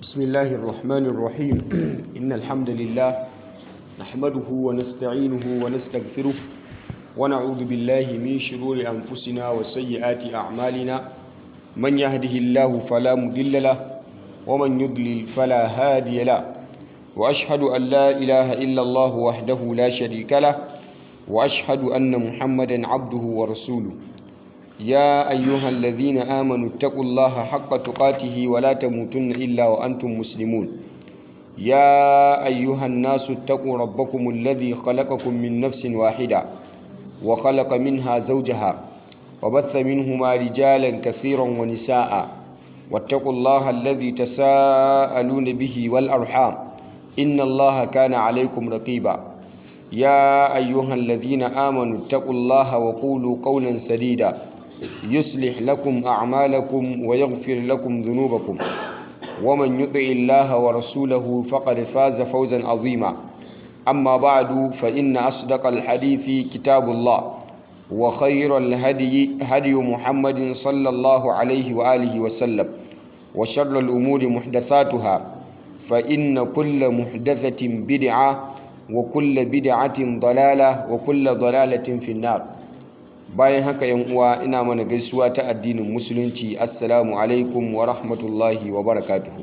بسم الله الرحمن الرحيم إن الحمد لله نحمده ونستعينه ونستغفره ونعوذ بالله من شرور أنفسنا وسيئات أعمالنا من يهده الله فلا مضل له ومن يضلل فلا هادي له وأشهد أن لا إله إلا الله وحده لا شريك له وأشهد أن محمدا عبده ورسوله يا أيها الذين آمنوا اتقوا الله حق تقاته ولا تموتن إلا وأنتم مسلمون يا أيها الناس اتقوا ربكم الذي خلقكم من نفس واحدة وخلق منها زوجها وبث منهما رجالا كثيرا ونساء واتقوا الله الذي تساءلون به والأرحام إن الله كان عليكم رقيبا يا أيها الذين آمنوا اتقوا الله وقولوا قولا سديدا يصلح لكم أعمالكم ويغفر لكم ذنوبكم ومن يطع الله ورسوله فقد فاز فوزا عظيما أما بعد فإن أصدق الحديث كتاب الله وخير الهدي هدي محمد صلى الله عليه وآله وسلم وشر الأمور محدثاتها فإن كل محدثة بدعة وكل بدعة ضلالة وكل ضلالة في النار bayan haka yan uwa ina mana gaisuwa ta addinin musulunci assalamu alaikum wa rahmatullahi wa barakatuhu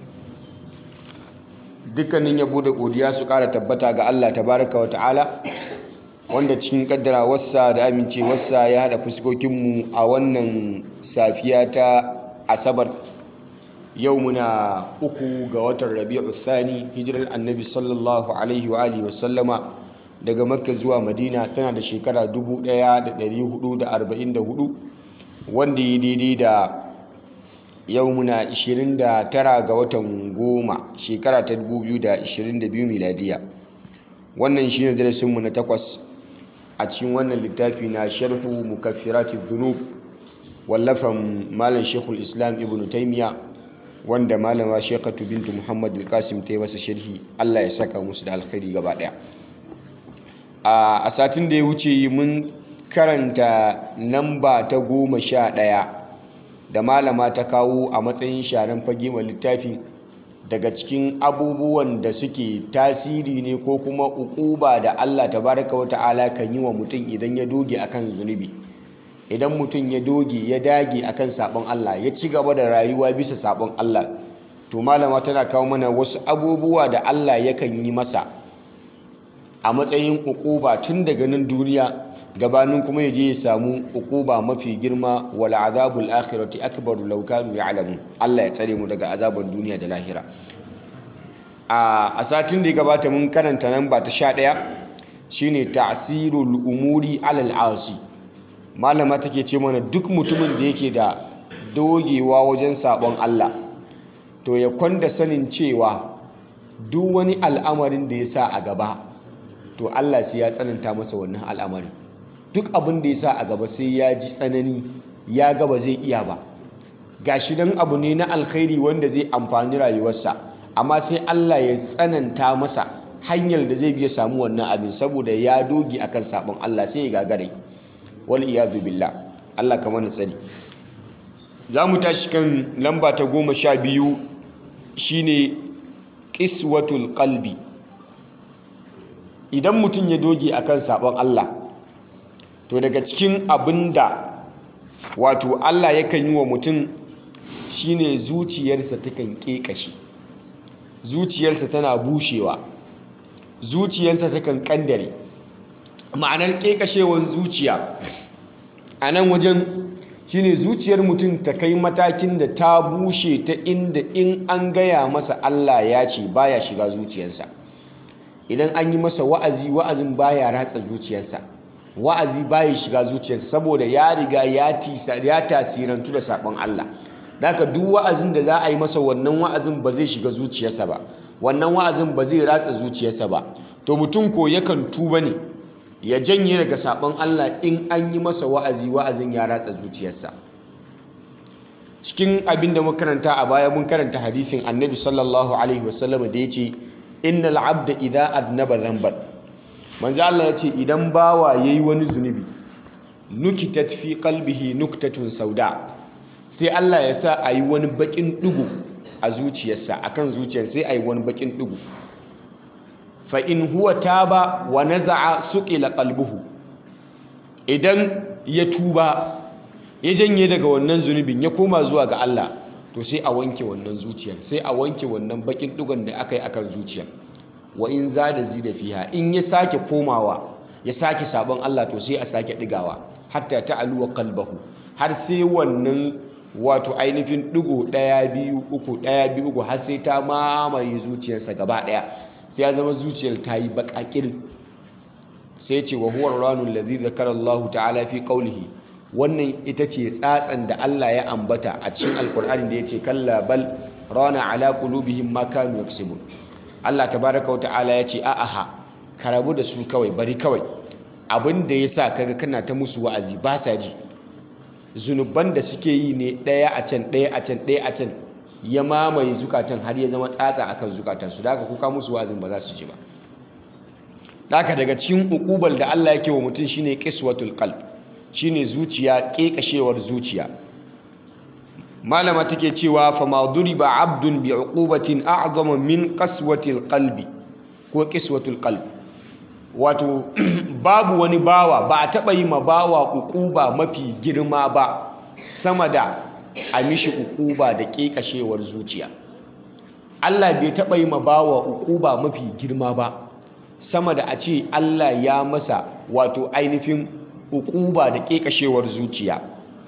dukkanin yabo da godiya su kara tabbata ga Allah tabaraka wa ta'ala wanda cikin kaddara wassa da amincewarsa ya hada fuskokinmu a wannan safiya ta asabar yau muna uku ga watan rabi'u thani hijirar annabi sallallahu alaihi wa alihi wasallama daga makka zuwa madina tana da shekara 1444 wanda yi daidai da yau muna 29 ga watan goma shekara ta 2022 miladiya wannan shi ne darasinmu na takwas a cikin wannan littafi na sharhu mukaffirati dhunub wallafan malam shekul islam ibn taimiya wanda malama shekatu bintu muhammad al-qasim ta yi masa sharhi allah ya saka musu da alkhairi gaba daya a satin da ya wuce mun karanta namba ta goma sha ɗaya da malama ta kawo a matsayin sharan fage wa littafi daga cikin abubuwan da suke tasiri ne ko kuma ukuba da Allah tabaraka wa ta'ala kan yi wa mutum idan ya doge akan zunubi idan mutum ya doge ya dage akan sabon Allah ya ci gaba da rayuwa bisa sabon Allah to malama tana kawo mana wasu abubuwa da Allah yakan yi masa a matsayin ukuba tun daga nan duniya gabanin kuma ya je ya samu ukuba mafi girma wal azabul akhirati akbar law kanu ya'lamun Allah ya tsare mu daga azaban duniya da lahira a satin da ya gabata mun karanta nan ba ta 11 shine ta'sirul umuri alal asi malama take ce mana duk mutumin da yake da dogewa wajen sabon Allah to ya kwanda sanin cewa duk wani al'amarin da ya sa a gaba to Allah sai ya tsananta masa wannan al'amarin duk abin da ya sa a gaba sai ya ji tsanani ya gaba zai iya ba gashi dan abu ne na alkhairi wanda zai amfani rayuwarsa amma sai Allah ya tsananta masa hanyar da zai biya samu wannan abin saboda ya doge akan sabon Allah sai ya gagare wal iyadu billah Allah ka mana tsari za mu tashi kan lamba ta goma sha biyu shine qiswatul qalbi idan mutum ya doge akan sabon Allah to daga cikin abinda wato Allah yakan yi wa mutum shine zuciyarsa takan kekashi zuciyarsa tana bushewa zuciyarsa takan kandare ma'anar kekashewan zuciya a nan wajen shine zuciyar mutum ta kai matakin da ta bushe ta inda in an gaya masa Allah ya ce baya shiga zuciyarsa idan an yi masa wa'azi wa'azin baya ratsa zuciyarsa wa'azi baya shiga zuciyarsa saboda ya riga ya tasirantu da sabon Allah daga duk wa'azin da za a yi masa wannan wa'azin ba zai shiga zuciyarsa ba wannan wa'azin ba zai ratsa zuciyarsa ba to mutum ko yakan tuba ne ya janye daga sabon Allah in an yi masa wa'azi wa'azin ya ratsa zuciyarsa cikin abin da muka karanta a baya mun karanta hadisin annabi sallallahu alaihi wasallam da ya ce innal abda idza adnaba dhanban manzo Allah yace idan bawa yayi wani zunubi nukitat fi qalbihi nuktatun sauda sai Allah ya sa ayi wani bakin dugu a zuciyarsa akan zuciyar sai ai wani bakin digo fa in huwa taba wa naza'a suqila qalbuhu idan ya tuba ya janye daga wannan zunubin ya koma zuwa ga Allah to sai a wanke wannan zuciyar sai a wanke wannan bakin digon da aka yi akan zuciyar wa in zada zida fiha in ya sake komawa ya sake sabon Allah to sai a sake digawa hatta ta'aluwa qalbahu har sai wannan wato ainihin digo ɗaya biyu uku ɗaya biyu uku har sai ta mamaye zuciyarsa gaba ɗaya sai ya zama zuciyar ta yi baƙaƙir sai ce wa huwa ranul ladhi zakara Allah ta'ala fi qawlihi wannan ita ce tsatsan da Allah ya ambata a cikin alkur'ani da yace kalla bal rana ala qulubihim ma kanu yaksubun Allah tabaraka wa ta'ala yace a aha ka rabu da su kawai bari kawai abin da yasa kaga kana ta musu wa'azi ba sa ji zunuban da suke yi ne ɗaya a can ɗaya a can ɗaya a can ya mamaye zukatan har ya zama tsatsa akan zukatan su da haka kuka musu wa'azin ba za su ji ba haka daga cikin ukubal da Allah yake wa mutum shine qiswatul qalb shine zuciya kekashewar zuciya malama take cewa fa ma duriba abdun bi uqubatin a'zama min qaswatil qalbi ko qiswatul qalb wato babu wani bawa ba a taba yi ma bawa uquba mafi girma ba sama da a mishi uquba da kekashewar zuciya Allah bai taba yi ma bawa uquba mafi girma ba sama da a ce Allah ya masa wato ainihin uquba da kekashewar zuciya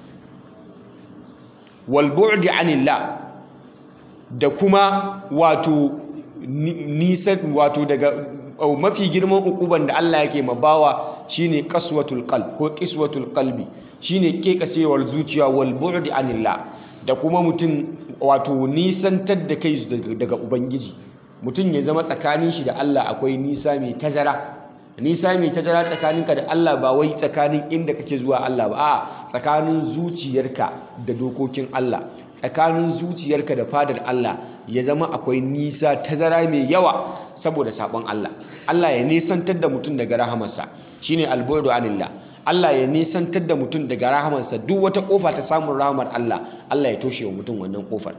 wal bu'di anillah da kuma wato nisan wato daga mafi girman uquban da Allah yake mabawa shine qaswatul qalb ko qiswatul qalbi shine kekashewar zuciya wal bu'di anillah da kuma mutum wato nisantar da kai daga ubangiji mutum ya zama tsakanin shi da Allah akwai nisa mai tazara nisa mai tazara tsakaninka da Allah ba wai tsakanin inda kake zuwa Allah ba a tsakanin zuciyarka da dokokin Allah tsakanin zuciyarka da fadar Allah ya zama akwai nisa tazara mai yawa saboda sabon Allah Allah ya nisantar da mutum daga rahamarsa shine albu'du anillah Allah ya nisantar da mutum daga rahamarsa duk wata kofa ta samun rahamar Allah Allah ya toshe wa mutum wannan kofar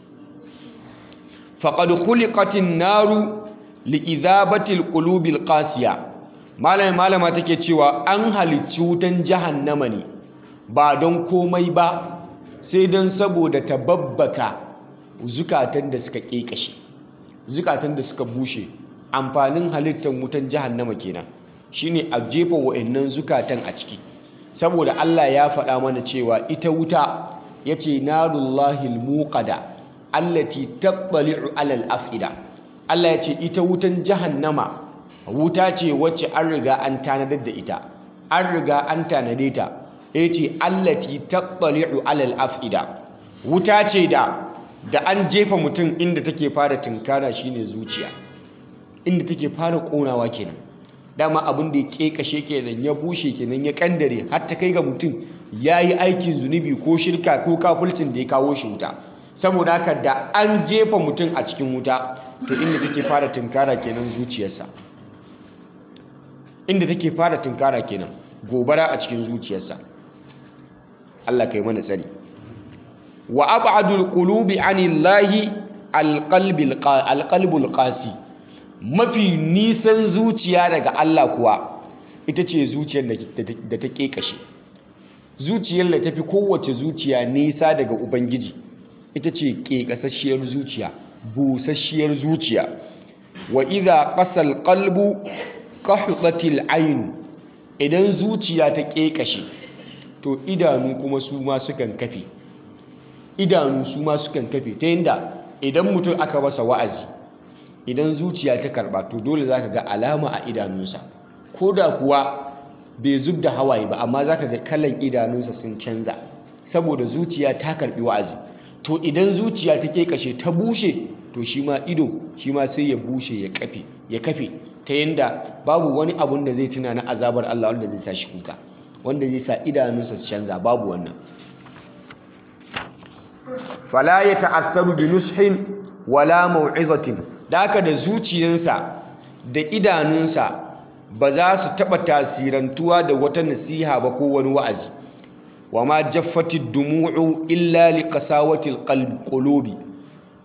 faqad khuliqatin naru li'idhabatil qulubil qasiya malama malama take cewa an halicci wutan jahannama ne ba don komai ba sai don saboda ta babbaka zukatan da suka kekashe zukatan da suka bushe amfanin halittar wutan jahannama kenan shine a jefa wa'annan zukatan a ciki saboda Allah ya faɗa mana cewa ita wuta yace narullahi almuqada allati tattali'u alal af'ida Allah yace ita wutan jahannama wuta ce wacce an riga an tanadar da ita an riga an tanade ta yace allati tattali'u alal af'ida wuta ce da da an jefa mutum inda take fara tunkara shine zuciya inda take fara konawa kenan dama abin da ya kekashe kenan ya bushe kenan ya kandare har ta kai ga mutum yayi aikin zunubi ko shirka ko kafulcin da ya kawo shi wuta saboda haka da an jefa mutum a cikin wuta to inda take fara tunkara kenan zuciyarsa inda take fara tunkara kenan gobara a cikin zuciyarsa Allah kai mana tsari wa ab'adul qulubi anillahi alqalbil alqalbul qasi mafi nisan zuciya daga Allah kuwa ita ce zuciyar da ta kekashe zuciyar da tafi kowace zuciya nisa daga ubangiji ita ce kekasasshiyar zuciya busasshiyar zuciya wa idha qasal qalbu qahdatil ayn idan zuciya ta kekashe to idanu kuma su ma sukan kafe idanu su ma sukan kafe ta yadda idan mutum aka masa wa'azi idan zuciya ta karba to dole zaka ga alama a idanunsa ko da kuwa bai zub da hawaye ba amma zaka ga kalan idanunsa sun canza saboda zuciya ta karbi wa'azi to idan zuciya ta kekashe ta bushe to shi ma ido shi ma sai ya bushe ya kafe ya kafe ta yanda babu wani abun da zai tuna na azabar Allah wanda zai sa shi kuka wanda zai sa idanunsa su canza babu wannan fala ya ta'assaru bi nushin wala mau'izatin da haka da zuciyarsa da idanunsa ba za su taɓa tasirantuwa da wata nasiha ba ko wani wa'azi wa ma jaffati dumu'u illa li qasawati alqulubi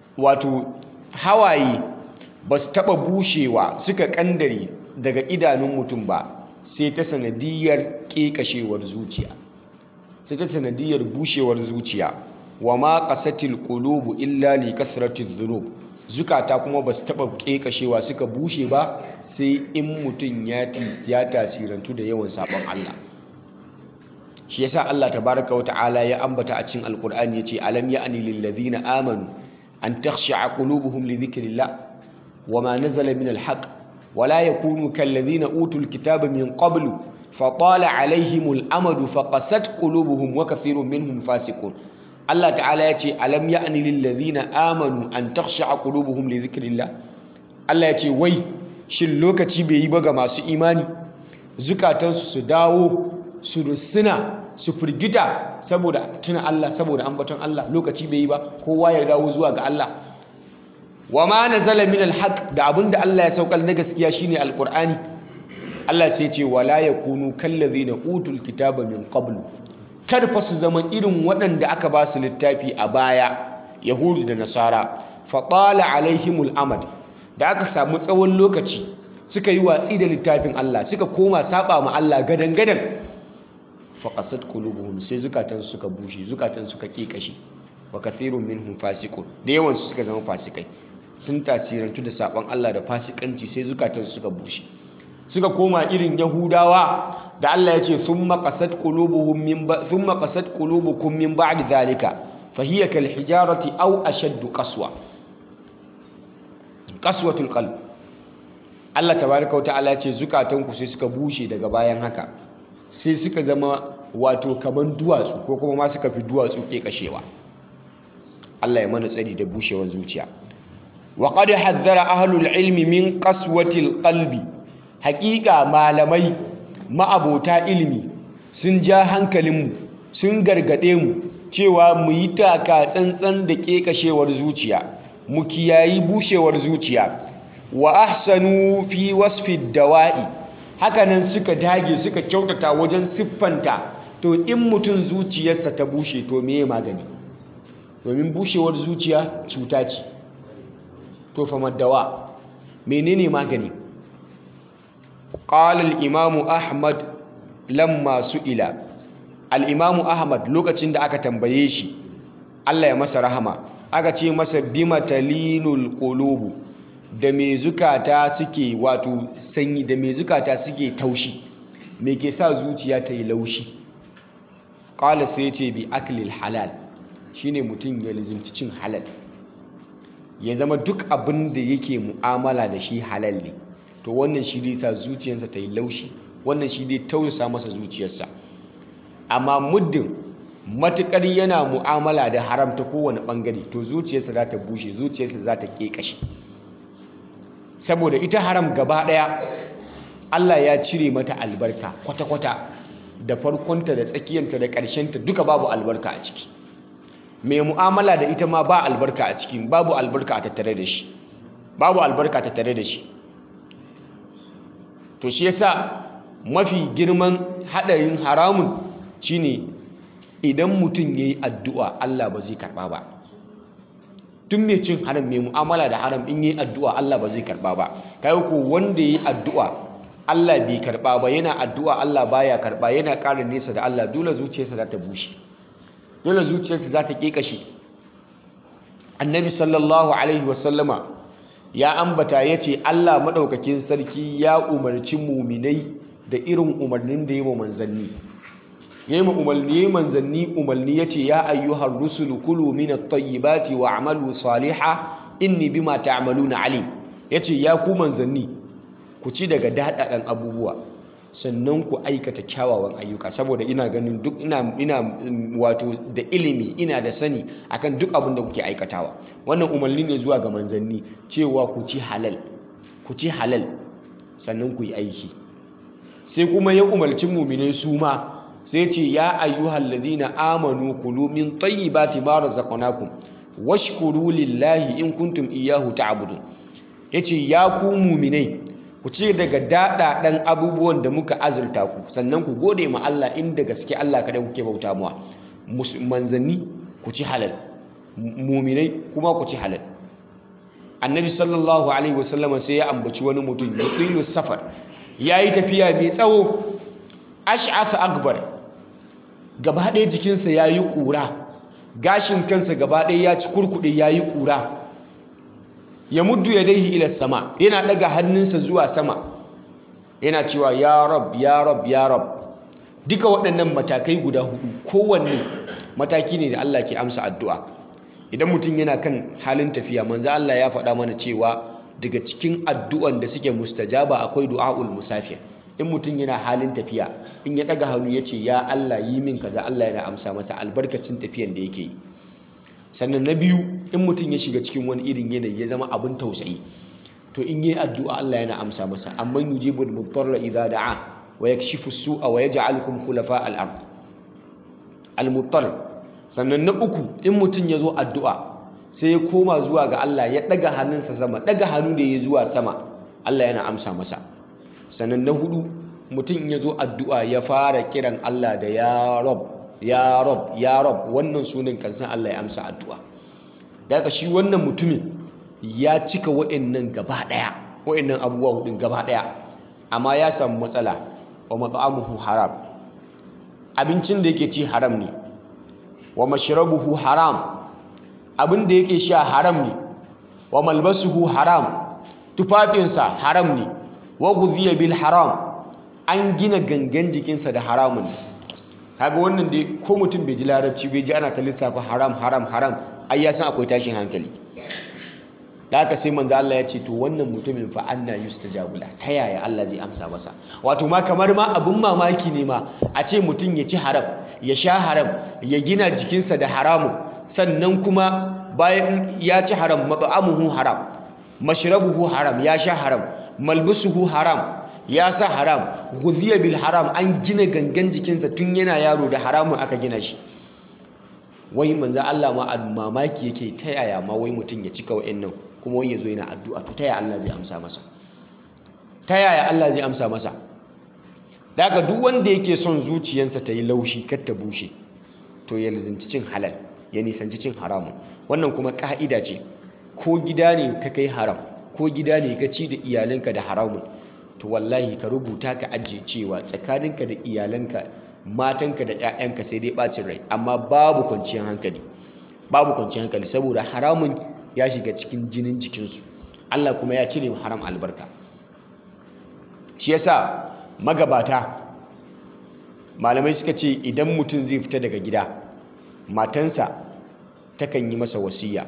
wato hawaye ba su taɓa bushewa suka ƙandare daga idanun mutum ba sai ta sanadiyar ƙeƙashewar zuciya sai ta sanadiyar bushewar zuciya wa ma qasatil qulubu illa li kasratiz dhunub zukata kuma ba su taɓa ƙeƙashewa suka bushe ba sai in mutum ya tasirantu da yawan sabon Allah shi yasa Allah tabaraka wa ta'ala ya ambata a cikin alqur'ani yace alam ya'ni lil ladina amanu an takhsha'a qulubuhum li dhikrillah wama nazala min alhaq wala yakunu kal ladina utul kitaba min qablu fatala alaihimul amadu faqasat qulubuhum wa kathirun minhum fasiqun Allah ta'ala yace alam ya'ni lil ladina amanu an takhsha'a qulubuhum li dhikrillah Allah yace wai shin lokaci bai yi ba ga masu imani zukatansu su dawo su rusuna su firgita saboda tuna Allah saboda ambaton Allah lokaci bai yi ba kowa ya dawo zuwa ga Allah wa ma nazala min alhaq da abinda Allah ya saukar na gaskiya shine alqur'ani Allah sai ce wala yakunu kallazina utul kitaba min qablu kar fa su zama irin waɗanda aka ba su littafi a baya yahudu da nasara fa qala alaihimul amad da aka samu tsawon lokaci suka yi watsi da littafin Allah suka koma saba ma Allah gadan gadan faqasat qulubuhum sai zukatan suka bushe zukatan suka kikashi wa kathirun minhum fasiqun da yawan su suka zama fasikai sun tasirantu da sabon Allah da fasikanci sai zukatan suka bushe suka koma irin yahudawa da Allah ya ce thumma qasat qulubuhum min thumma qasat qulubukum min ba'di dhalika fa hiya kal hijarati aw ashaddu qaswa qaswatul qalb Allah tabaraka wa ta'ala ya ce zukatanku sai suka bushe daga bayan haka sai suka zama wato kaman duwatsu ko kuma ma suka fi duwatsu ke kashewa Allah ya mana tsari da bushewar zuciya wa qad haddara ahlul ilmi min qaswatil qalbi haqiqa malamai ma'abota ilimi sun ja hankalinmu sun gargade mu cewa mu yi taka tsantsan da kekashewar zuciya mu kiyayi bushewar zuciya wa ahsanu fi wasfi dawa'i hakanan suka dage suka kyautata wajen siffanta to in mutum zuciyarsa ta bushe to meye magani domin bushewar zuciya cuta ce to fa maddawa menene magani qala al-imam ahmad lamma su'ila al-imam ahmad lokacin da aka tambaye shi Allah ya masa rahama aka ce masa bima talinul qulubu da me zukata suke wato sanyi da me zukata suke taushi me ke sa zuciya ta yi laushi qala sai ce bi aklil halal shine mutum ya lizimci cin halal ya zama duk abin da yake mu'amala da shi halal ne to wannan shi zai sa zuciyarsa ta yi laushi wannan shi zai tausasa masa zuciyarsa amma muddin matukar yana mu'amala da haram ta kowane bangare to zuciyarsa za ta bushe zuciyarsa za ta kekashe saboda ita haram gaba daya Allah ya cire mata albarka kwata-kwata da farkonta da tsakiyanta da ƙarshenta duka babu albarka a ciki mai mu'amala da ita ma ba albarka a ciki babu albarka a tattare da shi babu albarka a tattare da shi to shi yasa mafi girman haɗarin haramun shine idan mutum ya yi addu'a Allah ba zai karɓa ba tun mai cin haram mai mu'amala da haram in yi addu'a Allah ba zai karɓa ba kai ko wanda ya yi addu'a Allah bai karɓa ba yana addu'a Allah baya karɓa yana ƙara nesa da Allah dole zuciyarsa za ta bushe dole zuciyarsa za ta ƙeƙashe annabi sallallahu alaihi wasallama ya ambata ya ce Allah maɗaukakin sarki ya umarci muminai da irin umarnin da ya wa manzanni ya yi umarni manzanni umarni ya ce ya ayyuhar rusulu kulu min at-tayyibati wa amalu saliha inni bima ta'maluna alim ya ce ya ku manzanni ku ci daga daɗaɗan abubuwa sannan ku aikata kyawawan ayyuka saboda ina ganin duk ina ina wato da ilimi ina da sani akan duk abin da kuke aikatawa wannan umarni ne zuwa ga manzanni cewa ku ci halal ku ci halal sannan ku yi aiki sai kuma ya umarci muminai su ma sai ce ya ayyuhal ladina amanu kulu min tayyibati ma razaqnakum washkuru lillahi in kuntum iyyahu ta'budun yace ya ku muminai ku ci daga daɗaɗen abubuwan da muka azurta ku sannan ku gode ma Allah inda gaske Allah kada kuke bauta muwa manzanni ku ci halal muminai kuma ku ci halal annabi sallallahu alaihi wasallama sai ya ambaci wani mutum ya tsilu safar ya yi tafiya mai tsawo ash'asa akbar gaba ɗaya jikinsa ya yi ƙura gashin kansa gaba ɗaya ya ci kurkuɗe ya yi ƙura ya muddu ya daihi ila sama yana ɗaga hannunsa zuwa sama yana cewa ya rab ya rab ya rab duka waɗannan matakai guda hudu kowanne mataki ne da Allah ke amsa addu'a idan mutum yana kan halin tafiya manzo Allah ya faɗa mana cewa daga cikin addu'an da suke mustajaba akwai du'aul musafir in mutum yana halin tafiya in ya ɗaga hannu ya ce ya Allah yi min kaza Allah yana amsa masa albarkacin tafiyan da yake yi sannan na biyu in mutum ya shiga cikin wani irin yanayi ya zama abin tausayi to in yi addu'a Allah yana amsa masa amma yujibul mudarra idza da'a wa yakshifu su'a wa yaj'alukum khulafa al-ard al-muttar sannan na uku in mutum ya zo addu'a sai ya koma zuwa ga Allah ya daga hannunsa sama daga hannu da ya zuwa sama Allah yana amsa masa sannan na hudu mutum ya zo addu'a ya fara kiran Allah da ya rab ya rab ya rab wannan sunan kansan Allah ya amsa addu'a daga shi wannan mutumin ya cika wa'annan gaba daya wa'annan abubuwa hudun gaba daya amma ya samu matsala wa mat'amuhu haram abincin da yake ci haram ne wa mashrabuhu haram abin da yake sha haram ne wa malbasuhu haram tufafinsa haram ne wa ghudhiya bil haram an gina gangan jikinsa da haramun ne kaga wannan dai ko mutum bai ji larabci bai ji ana ta lissafa haram haram haram ai ya san akwai tashin hankali da haka sai manzo Allah ya ce to wannan mutumin fa anna yustajabu la ta yaya Allah zai amsa masa wato ma kamar ma abun mamaki ne ma a ce mutum ya ci haram ya sha haram ya gina jikinsa da haramun sannan kuma bayan ya ci haram mat'amuhu haram mashrabuhu haram ya sha haram malbusuhu haram ya sa haram ghudhiya bil haram an gina gangan jikinsa tun yana yaro da haramun aka gina shi wai manzo Allah ma mamaki yake ta yaya ma wai mutum ya cika wa'annan kuma wai yazo yana addu'a to ta yaya Allah zai amsa masa ta yaya Allah zai amsa masa daga duk wanda yake son zuciyarsa ta yi laushi kar ta bushe to ya lizinci cin halal ya nisanci cin haramun wannan kuma ka'ida ce ko gida ne ka kai haram ko gida ne ka ci da iyalanka da haramun to wallahi ka rubuta ka ajiye cewa tsakaninka da iyalanka matanka da 'ya'yanka sai dai bacin rai amma babu kwanciyar hankali babu kwanciyar hankali saboda haramun ya shiga cikin jinin jikinsu Allah kuma ya cire haram albarka shi yasa magabata malamai suka ce idan mutum zai fita daga gida matansa takan yi masa wasiya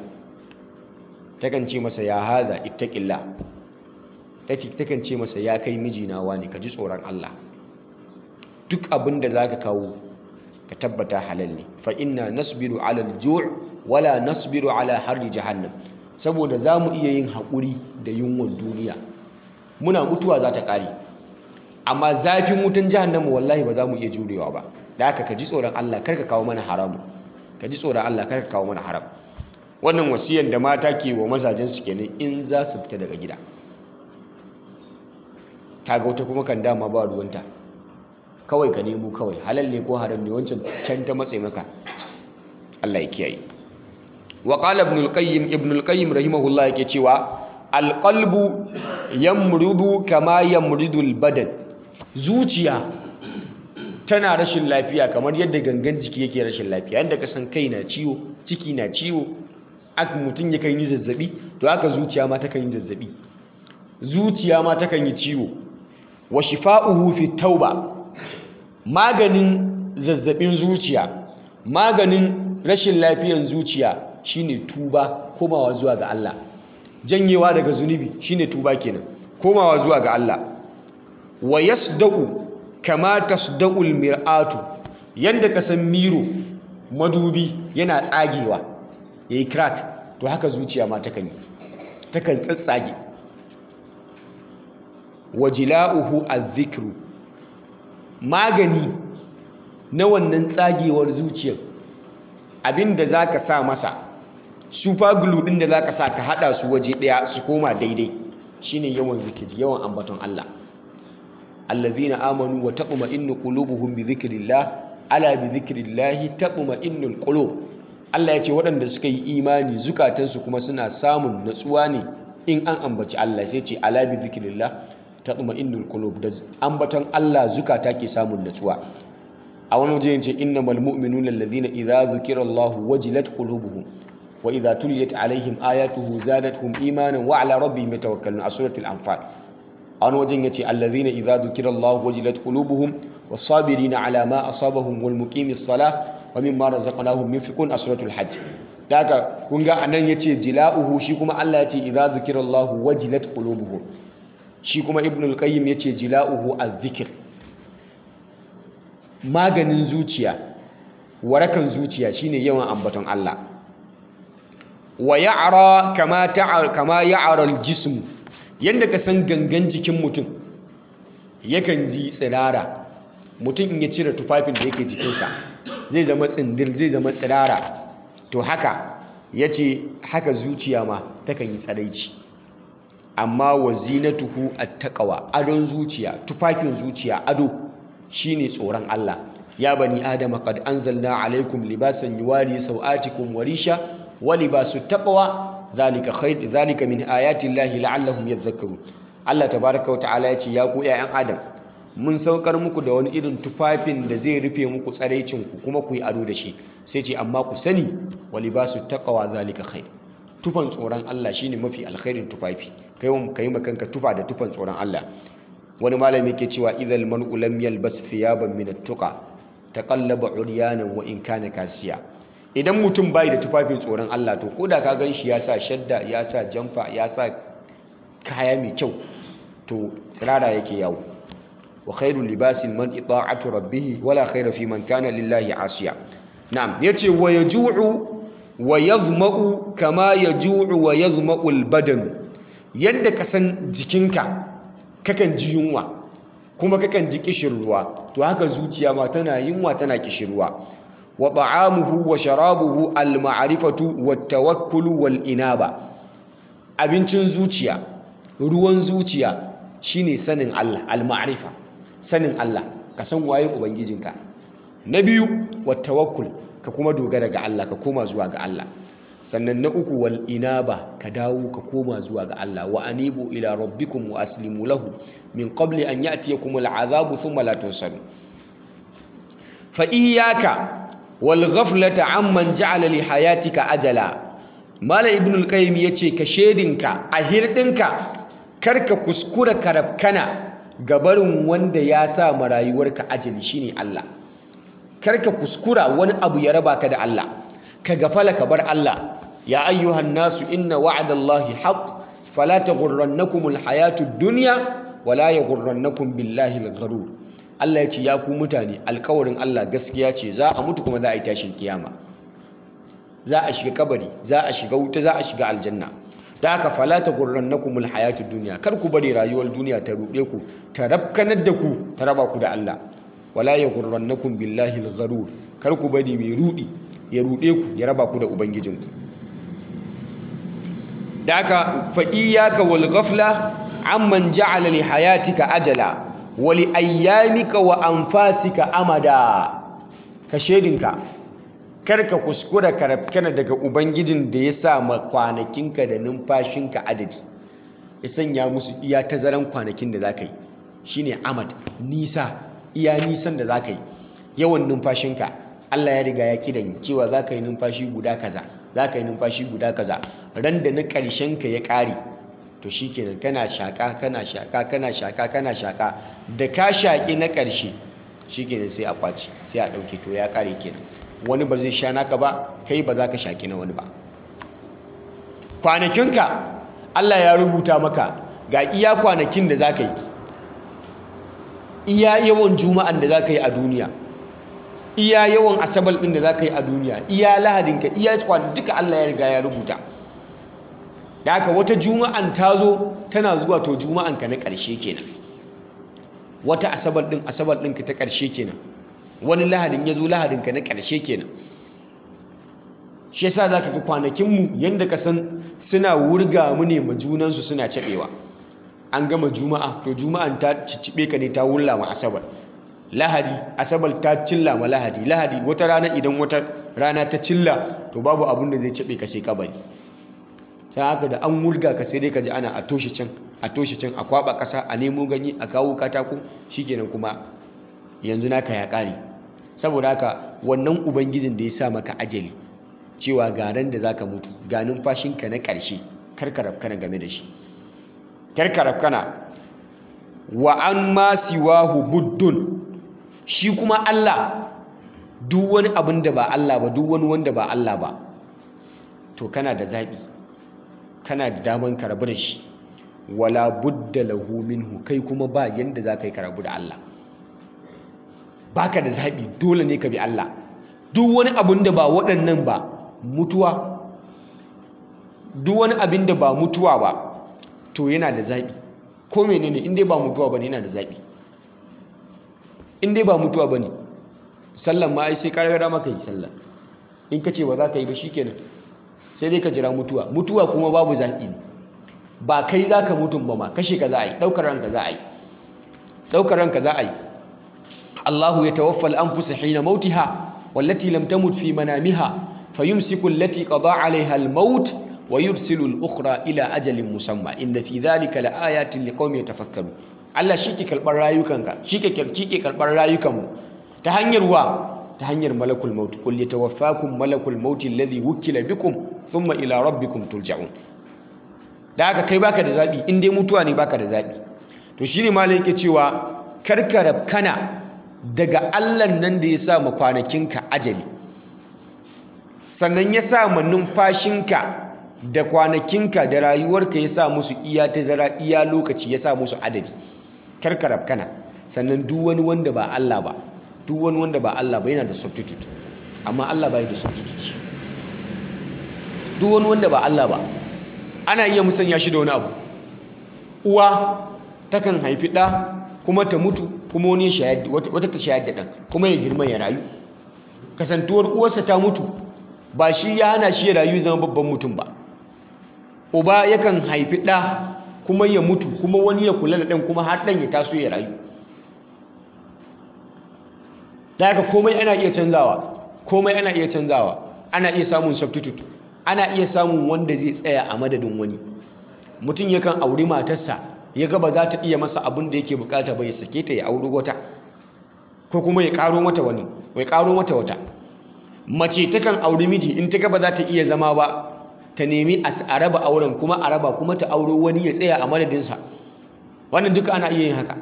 takan ce masa ya haza ittaqillah takan ce masa ya kai mijina wani ka ji tsoron Allah duk abin da za ka kawo ka tabbata halal ne fa inna nasbiru ala al-ju' wala nasbiru ala harri jahannam saboda za mu iya yin haƙuri da yunwan duniya muna mutuwa za ta ƙare amma zafin wutan jahannama wallahi ba za mu iya jurewa ba da haka ka ji tsoron Allah kar ka kawo mana haramu ka ji tsoron Allah kar ka kawo mana haram wannan wasiyan da mata ke wa mazajen su kenan in za su fita daga gida kaga wata kuma kan dama ba ruwanta kawai ka nemo kawai halal ne ko haram ne wancan can ta matse maka Allah ya kiyaye wa qala ibn al-qayyim ibn al-qayyim rahimahullah yake cewa al-qalbu yamrudu kama yamrudu al-badan zuciya tana rashin lafiya kamar yadda gangan jiki yake rashin lafiya yadda ka san kai na ciwo ciki na ciwo aka mutum ya kan yi zazzabi to haka zuciya ma ta kan yi zazzabi zuciya ma ta kan yi ciwo wa shifa'uhu fi tauba maganin zazzabin zuciya maganin rashin lafiyan zuciya shine tuba komawa zuwa ga Allah janyewa daga zunubi shine tuba kenan komawa zuwa ga Allah wa yasdaqu kama tasdaqul mir'atu yanda ka san miro madubi yana tsagewa yayi crack to haka zuciya ma takan yi takan tsatsage wajila'uhu adh-dhikru magani na wannan tsagewar zuciyar abinda zaka sa masa super glue din da zaka sa ka hada su waje daya su koma daidai shine yawan zikiri yawan ambaton Allah allazina amanu wa taqma'innu qulubuhum bi dhikrillah ala bi dhikrillah taqma'innul qulub Allah ya ce waɗanda suka yi imani zukatansu kuma suna samun natsuwa ne in an ambaci Allah sai ce ala bi zikrillah tatma'innul qulub da ambaton Allah zukata ke samun natsuwa a wani waje yace innamal mu'minuna alladhina idza dhukira Allah wajilat qulubuhum wa idza tuliyat alaihim ayatuhu zadatuhum imanan wa ala rabbihim yatawakkalun a suratul anfal a wani wajen yace alladhina idza dhukira Allah wajilat qulubuhum was-sabirina ala ma asabahum wal muqimis salah wa mimma razaqnahum yunfiqun a suratul hajj daga kun ga anan yace jila'uhu shi kuma Allah yace idza dhukira Allah wajilat qulubuhum shi kuma ibn al-qayyim yace jila'uhu az-zikr maganin zuciya warakan zuciya shine yawan ambaton Allah wa ya'ra kama ta'a kama ya'ra al-jism yanda ka san gangan jikin mutum yakan ji tsirara mutum in ya cire tufafin da yake jikinsa zai zama tsindir zai zama tsirara to haka yace haka zuciya ma takan yi tsaraici amma wa zinatuhu at-taqwa adon zuciya tufafin zuciya ado shine tsoron Allah ya bani adama qad anzalna alaykum libasan yuwari sawatikum wa risha wa libasu taqwa zalika khair zalika min ayati llahi la'allahum yadhakkarun Allah tabaaraka wa ta'ala ya ce ya ku ƴaƴan adam mun saukar muku da wani irin tufafin da zai rufe muku tsaraicin ku kuma ku yi ado da shi sai ce amma ku sani wa libasu taqwa zalika khair tufan tsoron Allah shine mafi alkhairin tufafi kai wa kai makanka tufa da tufan tsoron Allah wani malami ke cewa idhal mar'u lam yalbas thiyaban min at-tuqa taqallaba uryanan wa in kana kasiya idan mutum bai da tufafin tsoron Allah to koda ka ganshi ya sa shadda ya sa jamfa ya sa kaya mai kyau to tsirara yake yawo wa khairul libasil mar'i ta'atu rabbih wala khaira fi man kana lillahi asiya na'am yace wa yaju'u wa yazma'u kama yaju'u wa yazma'u al-badan yadda ka san jikinka kakan ji yunwa kuma kakan ji kishirwa to haka zuciya ma tana yunwa tana kishirwa wa ta'amuhu wa sharabuhu al-ma'rifatu wat tawakkulu wal inaba abincin zuciya ruwan zuciya shine sanin Allah al-ma'rifa sanin Allah ka san waye ubangijinka na biyu wat tawakkul ka kuma dogara ga Allah ka koma zuwa ga Allah sannan na uku wal inaba ka dawo ka koma zuwa ga Allah wa anibu ila rabbikum wa aslimu lahu min qabli an ya'tiyakum al'azabu thumma la tunsaru fa iyyaka wal ghaflata amman ja'ala li hayatika ajala mala ibn al-qayyim yace ka shedinka a hirdinka karka kuskura karabkana gabarin wanda ya sa ma rayuwarka ajali shine Allah karka kuskura wani abu ya raba ka da Allah ka gafala ka bar Allah ya ayyuhan nasu inna wa'adallahi haqq fala taghurrannakumul hayatud dunya wala yaghurrannakum billahi al-gharur Allah ya ce ya ku mutane alkawarin Allah gaskiya ce za a mutu kuma za a yi tashin kiyama za a shiga kabari za a shiga wuta za a shiga aljanna da haka fala taghurrannakumul hayatud dunya kar ku bari rayuwar duniya ta ruɗe ku ta rabkanar da ku ta raba ku da Allah wala yaghurrannakum billahi al-gharur kar ku bari mai rudi ya rude ku ya raba ku da ubangijinku da aka fa iyyaka wal ghafla amman ja'ala li hayatika ajala wa li ayyamika wa anfasika amada ka shedinka kar ka kuskura ka rafkana daga ubangijin da ya sa ma kwanakinka da numfashinka adadi ya sanya musu iya tazaran kwanakin da zaka yi shine amad nisa iya nisan da za ka yi yawan numfashinka Allah ya riga ya kidan cewa za ka yi numfashi guda kaza za ka yi numfashi guda kaza ran da na ƙarshenka ya ƙare to shi kenan kana shaƙa kana shaƙa kana shaƙa kana shaƙa da ka shaƙi na ƙarshe shi kenan sai a kwaci sai a ɗauke to ya ƙare kenan wani ba zai sha naka ba kai ba za ka shaƙi na wani ba kwanakinka Allah ya rubuta maka ga iya kwanakin da za ka yi iya yawan juma'an da za ka yi a duniya iya yawan asabar ɗin da za ka yi a duniya iya lahadinka iya kwan duka Allah ya riga ya rubuta da haka wata juma'an ta zo tana zuwa to juma'anka na ƙarshe kenan wata asabar ɗin asabar ɗinka ta ƙarshe kenan wani lahadin ya zo lahadinka na ƙarshe kenan shi yasa za ka ga kwanakinmu yadda ka san suna wurga mu ne ma junansu suna caɓewa an gama juma'a to juma'an ta cicibe ka ne ta wulla ma asabar lahadi asabar ta cilla ma lahadi lahadi wata rana idan wata rana ta cilla to babu abun da zai cibe ka sai kabari sai haka da an wurga ka sai dai ka ji ana a toshe can a toshe can a kwaba ƙasa a nemo ganye a kawo katako shikenan kuma yanzu naka ya ƙare saboda haka wannan ubangijin da ya sa maka ajali cewa ga ran da zaka mutu ga numfashinka na ƙarshe karka rafkana game da shi karka rafkana wa an ma siwahu buddun shi kuma Allah duk wani abin da ba Allah ba duk wani wanda ba Allah ba to kana da zaɓi kana da daman ka rabu da shi wala budda lahu minhu kai kuma ba yanda za ka yi ka rabu da Allah baka da zaɓi dole ne ka bi Allah duk wani abin da ba waɗannan ba mutuwa duk wani abin da ba mutuwa ba to yana da zaɓi ko menene in dai ba mutuwa bane yana da zaɓi in dai ba mutuwa bane sallan ma ai sai ka riga maka yi sallah in ka ce ba za ka yi ba shikenan sai dai ka jira mutuwa mutuwa kuma babu zaɓi ne ba kai za ka mutum ba ma kashe ka za a yi ɗaukar ranka za a yi ɗaukar ranka za a yi Allahu ya tawaffa al-anfusa hina mautiha wallati lam tamut fi manamiha fayumsiku allati qada 'alayha al-maut wa yursilu al-ukhra ila ajalin musamma inna fi dhalika laayatin liqaumin yatafakkarun Allah shi ke karɓar rayukanka shi ke shi ke karɓar rayukanmu ta hanyar wa ta hanyar malakul maut qul yatawaffakum malakul maut alladhi wukila bikum thumma ila rabbikum turja'un da haka kai baka da zabi in dai mutuwa ne baka da zabi to shine malai yake cewa karkarab kana daga Allah nan da ya sa ma kwanakinka ajali sannan ya sa ma numfashinka da kwanakinka da rayuwarka ya sa musu iya tazara iya lokaci ya sa musu adadi karkarab kana sannan duk wani wanda ba Allah ba duk wani wanda ba Allah ba yana da substitute amma Allah bai da substitute duk wani wanda ba Allah ba ana iya musanya shi da wani abu uwa takan haifi ɗa kuma ta mutu kuma wani wata ta shayar da ɗan kuma ya girma ya rayu kasantuwar uwarsa ta mutu ba shi ya hana shi ya rayu zama babban mutum ba uba yakan haifi ɗa kuma ya mutu kuma wani ya kula da ɗan kuma har ɗan ya taso ya rayu da haka komai ana iya canzawa komai ana iya canzawa ana iya samun substitute ana iya samun wanda zai tsaya a madadin wani mutum yakan auri matarsa ya ga ba za ta iya masa abin da yake bukata ba ya sake ta ya auri wata ko kuma ya karo mata wani ya karo mata wata mace takan auri miji in ta ga ba za ta iya zama ba ta nemi a raba auren kuma a raba kuma ta auro wani ya tsaya a madadinsa wannan duka ana iya yin haka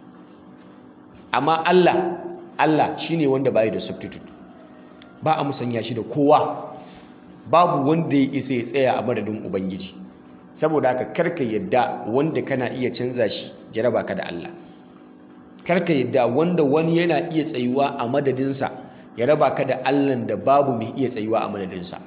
amma Allah Allah shine wanda bai da substitute ba a musanya shi da kowa babu wanda ya isa ya tsaya a madadin ubangiji saboda haka karka yadda wanda kana iya canza shi jaraba ka da Allah karka yadda wanda wani yana iya tsayuwa a madadinsa ya raba ka da Allah da babu mai iya tsayuwa a madadinsa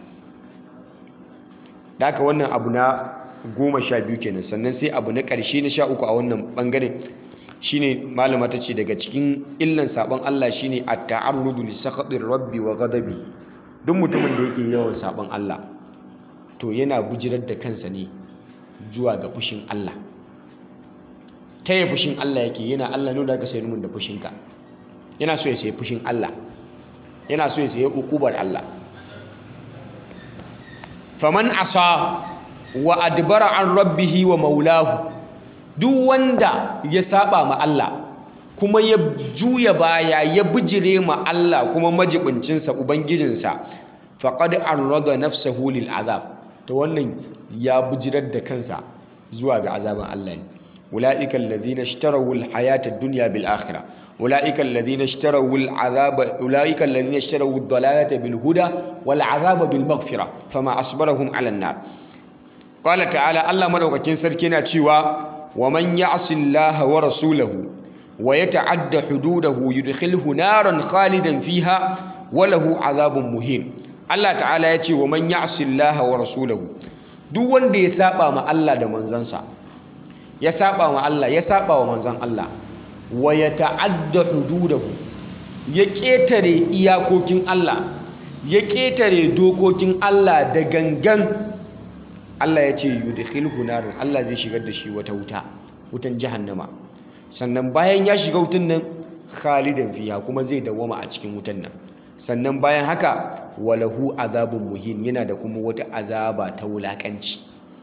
da haka wannan abu na goma sha biyu kenan sannan sai abu na ƙarshe na sha uku a wannan ɓangare shine malama ta ce daga cikin illan sabon Allah shine at-ta'arrudu li sakhatir rabbi wa ghadabi duk mutumin da yake yawan sabon Allah to yana bujirar da kansa ne zuwa ga fushin Allah ta yi fushin Allah yake yana Allah nuna ka sayar mun da fushinka yana so ya sayi fushin Allah yana so ya sayi ukubar Allah faman asa wa adbara an rabbihi wa maulahu duk wanda ya saba ma Allah kuma ya juya baya ya bijire ma Allah kuma majibincinsa ubangijinsa faqad arrada nafsahu lil azab to wannan ya bijirar da kansa zuwa ga azaban Allah ne ulaika alladhina ishtaraw al hayata ad-dunya bil akhirah ulaika alladhina ishtaraw al azaba ulaika alladhina ishtaraw ad-dalalata bil huda wal azaba bil maghfirah fama asbarahum ala an-nar qala ta'ala Allah madaukakin sarki yana cewa wa man ya'si Allah wa rasulahu wa yata'adda hududahu yudkhilhu naran khalidan fiha wa lahu azabun muhin Allah ta'ala ya ce wa man ya'si Allah wa rasulahu duk wanda ya saba ma Allah da manzansa ya saba ma Allah ya saba wa manzan Allah wa yata'adda hududahu ya ketare iyakokin Allah ya ketare dokokin Allah da gangan Allah ya ce yudkhilhu narin Allah zai shigar da shi wata wuta wutan jahannama sannan bayan ya shiga wutan nan khalidan fiha kuma zai dawwama a cikin wutan nan sannan bayan haka walahu azabun muhin yana da kuma wata azaba ta wulakanci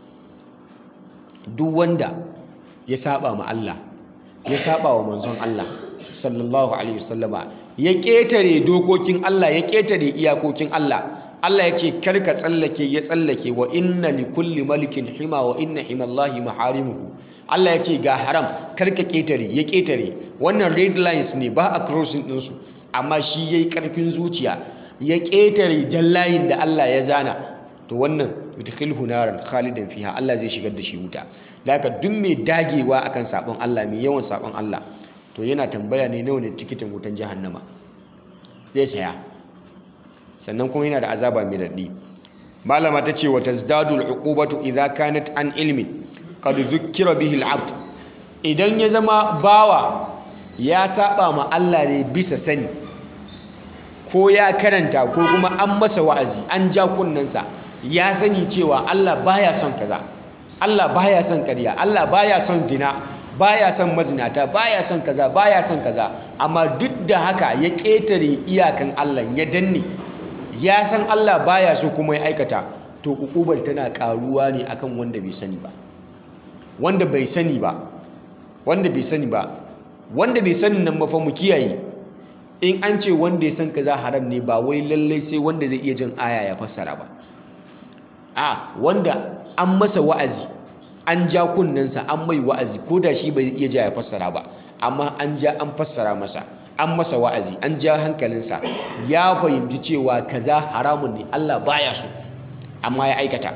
duk wanda ya saba ma Allah ya saba wa manzon Allah sallallahu alaihi wasallama ya ketare dokokin Allah ya ketare iyakokin Allah Allah ya ce karka tsallake ya tsallake wa inna li kulli malikin hima wa inna himallahi maharimuhu Allah ya ce ga haram karka ketare ya ketare wannan red lines ne ba a crossing ɗinsu amma shi ya yi ƙarfin zuciya ya ketare jallayin da Allah ya zana to wannan yudkhilhu naran khalidan fiha Allah zai shigar da shi wuta da haka duk mai dagewa akan sabon Allah mai yawan sabon Allah to yana tambaya ne nawa ne tikitin wutan jahannama zai saya sannan kuma yana da azaba mai daɗi malama ta ce wa tazdadu al'uqubatu idza kanat an ilmi qad dhukkira bihi al'abd idan ya zama bawa ya saba ma Allah ne bisa sani ko ya karanta ko kuma an masa wa'azi an ja kunnensa ya sani cewa Allah baya son kaza Allah baya son ƙarya Allah baya son dina baya son mazinata baya son kaza baya son kaza amma duk da haka ya ƙetare iyakan Allah ya danne ya san Allah baya so kuma ya aikata to ukubar tana karuwa ne akan wanda bai sani ba wanda bai sani ba wanda bai sani ba wanda bai sani nan mafa mu kiyaye in an ce wanda ya san kaza haram ne ba wai lallai sai wanda zai iya jin aya ya fassara ba a wanda an masa wa'azi an ja kunnensa an mai wa'azi ko da shi bai iya ja ya fassara ba amma an ja an fassara masa an masa wa'azi an ja hankalinsa ya fahimci cewa kaza haramun ne Allah baya so amma ya aikata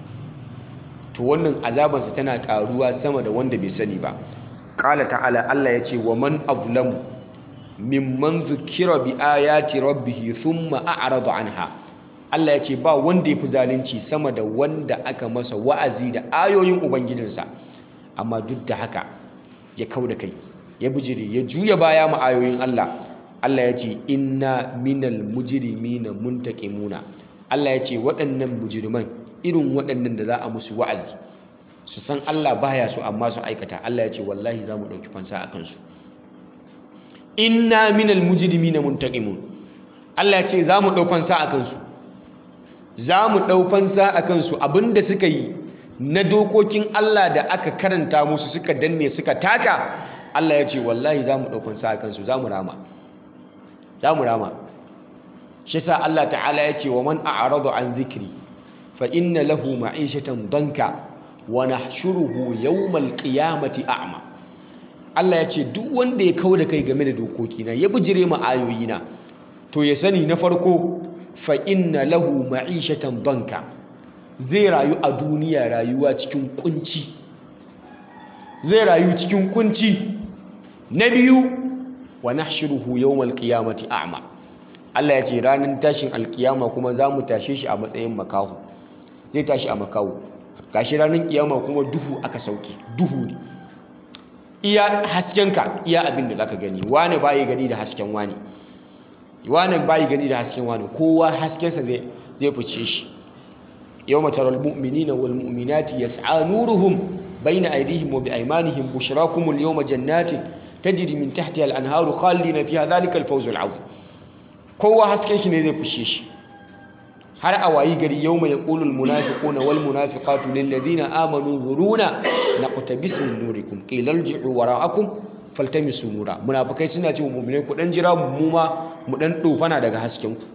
to wannan azabansa tana karuwa sama da wanda bai sani ba qala ta'ala Allah ya ce wa man azlamu mimman zukira bi ayati rabbih thumma a'rada anha Allah ya ce ba wanda yafi zalunci sama da wanda aka masa wa'azi da ayoyin ubangijinsa amma duk da haka ya kauda kai ya bijire ya juya baya ma ayoyin Allah Allah ya ce inna minal mujrimina muntaqimuna Allah ya ce waɗannan mujriman irin waɗannan da za a musu wa'azi su san Allah baya so amma su aikata Allah ya ce wallahi za mu ɗauki fansa a kansu inna minal mujrimina muntaqimun Allah ya ce za mu ɗau fansa a kansu za mu ɗau fansa a kansu abinda suka yi na dokokin Allah da aka karanta musu suka danne suka taka Allah ya ce wallahi za mu ɗau fansa a kansu za mu rama za mu rama shi sa Allah ta'ala ya ce wa man a'rada an zikri fa inna lahu ma'ishatan danka wa nahshuruhu yawmal qiyamati a'ma Allah ya ce duk wanda ya kauda kai game da dokokina ya bijire ma ayoyina to ya sani na farko fa inna lahu ma'ishatan danka zai rayu a duniya rayuwa cikin kunci zai rayu cikin kunci na biyu wa nahshuruhu yawmal qiyamati a'ma Allah ya ce ranar tashin alkiyama kuma za mu tashe shi a matsayin makahu zai tashi a makahu gashi ranar kiyama kuma duhu aka sauke duhu ne iya haskenka iya abin da zaka gani wani bayi gani da hasken wani wani bayi gani da hasken wani kowa haskensa zai zai fice shi yawma taral mu'minina wal mu'minati yas'a nuruhum bayna aydihim wa bi aymanihim bushrakumul yawma jannatin tajri min tahtiha al anharu khalidina fiha dhalika al fawzul 'azim kowa hasken shi ne zai fushe shi har a wayi gari yau mai ƙulul munafiquna wal munafiqatu lil ladina amanu zuruna naqtabis min nurikum qila irji'u wara'akum faltamisu nura munafikai suna cewa mu'minai ku dan jira mu ma mu dan dofana daga hasken ku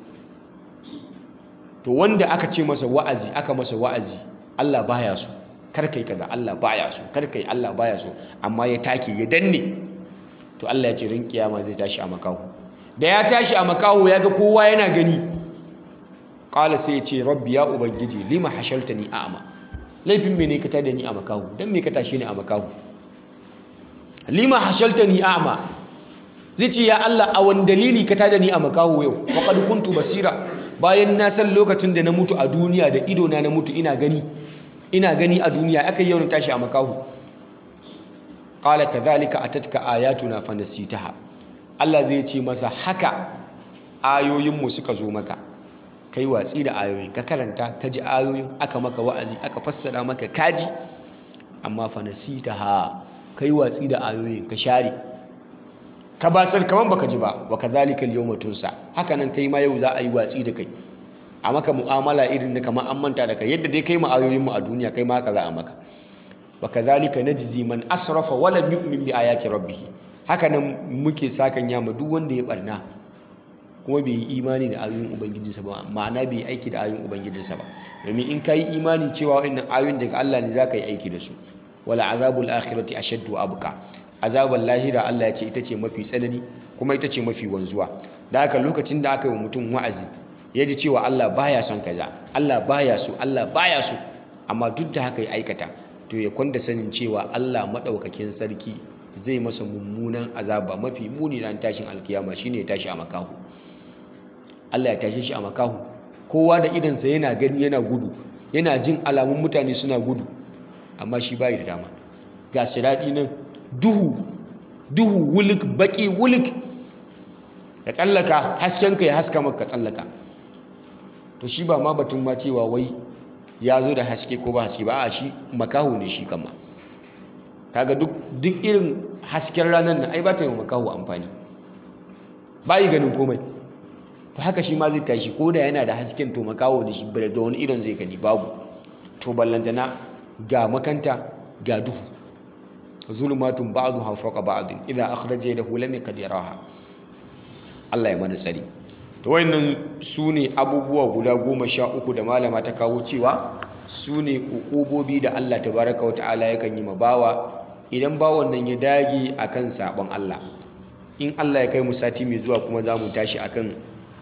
to wanda aka ce masa wa'azi aka masa wa'azi Allah baya so kar kai kaza Allah baya so kar kai Allah baya so amma ya take ya danne to Allah ya ce rin kiyama zai tashi a makahu da ya tashi a makaho ya ga kowa yana gani ƙala sai ya ce rabbi ya ubangiji lima hashalta ni a'ama laifin me ne ka tada ni a makaho don me ka tashi ni a makaho lima hashalta ni a'ama zai ce ya Allah a wani dalili ka tada ni a makaho yau waƙad kuntu basira bayan na san lokacin da na mutu a duniya da idona na mutu ina gani ina gani a duniya aka yi yau na tashi a makaho ƙala kadhalika atatka ayatuna fanasitaha Allah zai ce masa haka ayoyinmu suka zo maka kai watsi da ayoyin ka karanta ka ji ayoyin aka maka wa'azi aka fassara maka kaji amma fa nasitaha kai watsi da ayoyin ka share ka basar kaman baka ji ba wa kadhalika al-yawma tunsa haka nan kai ma yau za a yi watsi da kai a maka mu'amala irin da kamar an manta da kai yadda dai kai ma ayoyin mu a duniya kai ma haka za a maka wa kadhalika najzi man asrafa wa lam yu'min bi ayati rabbih haka nan muke sakan yama duk wanda ya barna kuma bai yi imani da ayoyin ubangijinsa ba ma'ana bai yi aiki da ayoyin ubangijinsa ba domin in ka yi imani cewa wannan ayoyin daga Allah ne za ka yi aiki da su wala azabul akhirati ashaddu abqa azabul lahira Allah ya ce ita ce mafi tsanani kuma ita ce mafi wanzuwa da haka lokacin da aka yi wa mutum wa'azi ya ji cewa Allah baya son kaza Allah baya so Allah baya so amma duk da haka ya aikata to ya kwanda sanin cewa Allah madaukakin sarki zai masa mummunan azaba mafi muni ran tashin alkiyama shine ya tashi a makahu Allah ya tashe shi a makahu kowa da idansa yana gani yana gudu yana jin alamun mutane suna gudu amma shi bai da dama ga siradi nan duhu duhu wulik baki wulik ya tsallaka haskenka ya haska maka tsallaka to shi ba ma batun ma cewa wai ya zo da haske ko ba haske ba a shi makahu ne shi kama kaga duk duk irin hasken ranar nan ai ba ta yi wa makahu amfani ba yi ganin komai to haka shi ma zai tashi ko da yana da hasken to makawo da shi da wani idon zai gani babu to ballantana ga makanta ga duhu zulmatun ba'dha fawqa ba'd idza akhraja yadahu lam yakad yaraha Allah ya mana tsari to wayannan sune abubuwa guda goma sha uku da malama ta kawo cewa sune ukubobi da Allah tabaraka wa ta'ala yakan yi ma bawa idan bawon nan ya dage akan sabon Allah in Allah ya kai mu sati mai zuwa kuma za mu tashi akan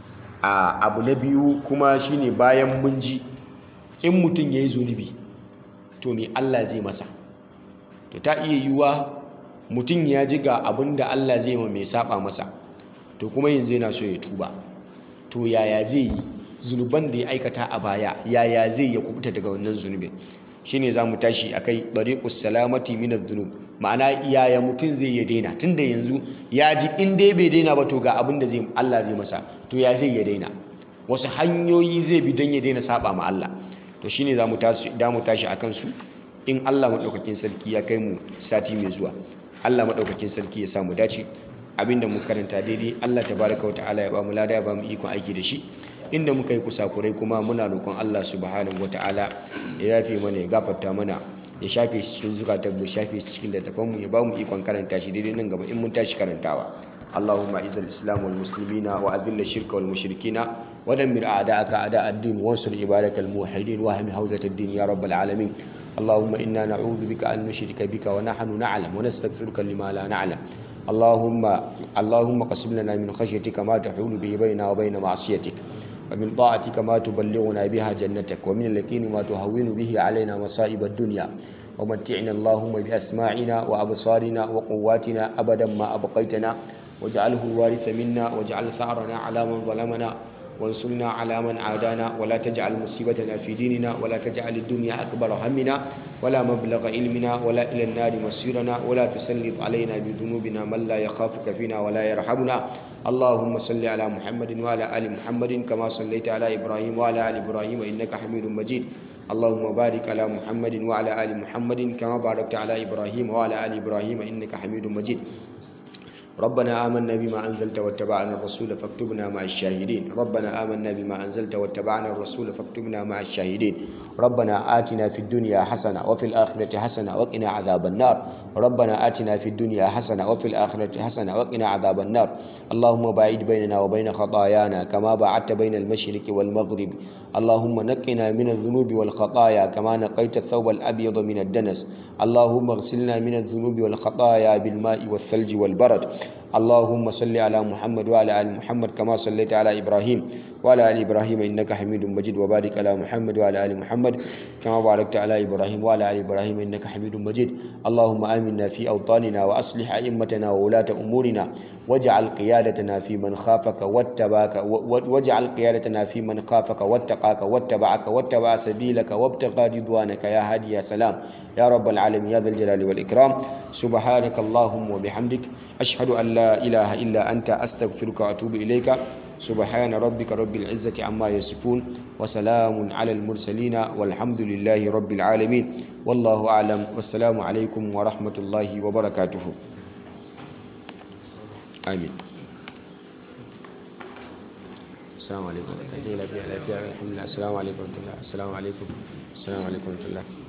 a abu na biyu kuma shine bayan mun ji in mutum ya yi zunubi to me Allah zai masa to ta iya yiwuwa mutum ya ji ga abin da Allah zai ma mai saba masa to kuma yanzu yana so ya tuba to yaya zai yi zunuban da ya aikata a baya yaya zai ya kubuta daga wannan zunubin shine za mu tashi akai dariqus salamati min adh-dhunub ma'ana yaya mutum zai ya daina tunda yanzu ya ji in dai bai daina ba to ga abin da zai Allah zai masa to ya zai ya daina wasu hanyoyi zai bi don ya daina saba ma Allah to shine za mu tashi da mu tashi akan su in Allah madaukakin sarki ya kai mu sati mai zuwa Allah madaukakin sarki ya sa mu dace abinda mu karanta daidai Allah tabaraka wa ta'ala ya ba mu lada ya ba mu ikon aiki da shi inda muka yi kusakurai kuma muna roƙon Allah subhanahu wataala ya yafe mana ya gafarta mana ya shafe shi cikin zukatan mu shafe shi cikin littafan mu ya ba mu ikon karanta shi daidai nan gaba in mun tashi karantawa اللهم اعز الاسلام والمسلمين واذل الشرك والمشركين ودمر اعداءك اعداء الدين وانصر عبادك الموحدين واهم حوزه الدين يا رب العالمين اللهم انا نعوذ بك ان نشرك بك ونحن نعلم ونستغفرك لما لا نعلم اللهم اللهم قسم لنا من خشيتك ما تحول به بيننا وبين معصيتك ومن طاعتك ما تبلغنا بها جنتك ومن اليقين ما تهون به علينا مصائب الدنيا ومتعنا اللهم بأسماعنا وأبصارنا وقواتنا أبدا ما أبقيتنا واجعله الوارث منا واجعل ثأرنا على من ظلمنا وانصرنا على من عادانا ولا تجعل مصيبتنا في ديننا ولا تجعل الدنيا أكبر همنا ولا مبلغ علمنا ولا إلى النار مصيرنا ولا تسلط علينا بذنوبنا من لا يخافك فينا ولا يرحمنا اللهم صل على محمد وعلى آل محمد كما صليت على إبراهيم وعلى آل إبراهيم إنك حميد مجيد اللهم بارك على محمد وعلى آل محمد كما باركت على إبراهيم وعلى آل إبراهيم إنك حميد مجيد ربنا آمنا بما أنزلت واتبعنا الرسول فاكتبنا مع الشاهدين ربنا آمنا بما أنزلت واتبعنا الرسول فاكتبنا مع الشاهدين ربنا آتنا في الدنيا حسنة وفي الآخرة حسنة وقنا عذاب النار ربنا آتنا في الدنيا حسنة وفي الآخرة حسنة وقنا عذاب النار اللهم باعد بيننا وبين خطايانا كما باعدت بين المشرق والمغرب اللهم نقنا من الذنوب والخطايا كما نقيت الثوب الأبيض من الدنس اللهم اغسلنا من الذنوب والخطايا بالماء والثلج والبرد اللهم صل على محمد وعلى ال محمد كما صليت على ابراهيم وعلى ال ابراهيم انك حميد مجيد وبارك على محمد وعلى ال محمد كما باركت على ابراهيم وعلى ال ابراهيم انك حميد مجيد اللهم امنا في اوطاننا واصلح ائمتنا وولاة امورنا واجعل قيادتنا في من خافك واتباك واجعل قيادتنا في من خافك واتقاك واتبعك واتبع سبيلك وابتغى رضوانك يا هادي يا سلام يا رب العالمين يا ذا الجلال والإكرام سبحانك اللهم وبحمدك أشهد أن لا إله إلا أنت أستغفرك وأتوب إليك سبحان ربك رب العزة عما يصفون وسلام على المرسلين والحمد لله رب العالمين والله أعلم والسلام عليكم ورحمة الله وبركاته آمين السلام عليكم السلام عليكم ورحمة الله السلام عليكم ورحمة الله السلام عليكم السلام عليكم ورحمة الله